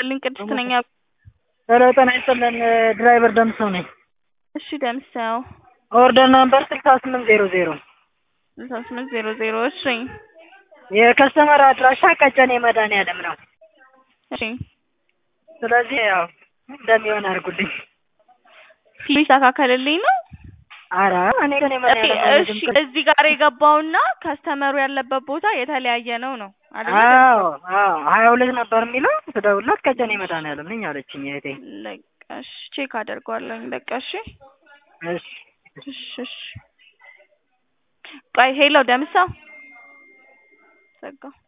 ይስጥልኝ ቅድስት ነኝ። ሄሎ ጤና ይስጥልን ድራይቨር ደምሰው ነኝ። እሺ ደምሰው ኦርደር ነምበር ስልሳ ስምንት ዜሮ ዜሮ ስልሳ ስምንት ዜሮ ዜሮ እሺ የከስተመር አድራሻ ቀጨኔ መድኃኒዓለም ነው። እሺ ስለዚህ ያው እንደሚሆን አድርጉልኝ። ፊ ይስተካከልልኝ ነው። ኧረ እኔ ግን የመድኃኒዓለም እሺ እዚህ ጋር የገባውና ከስተመሩ ያለበት ቦታ የተለያየ ነው ነው አይደል? አዎ አዎ ሀያ ሁለት ነበር የሚለው ስደውልላት ቀጨኔ መድኃኒዓለም ነኝ አለችኝ እህቴ። በቃ እሺ ቼክ አደርገዋለሁኝ። በቃ እሺ እሺ እሺ እሺ ቆይ ሄሎ ደምሰው ዘጋው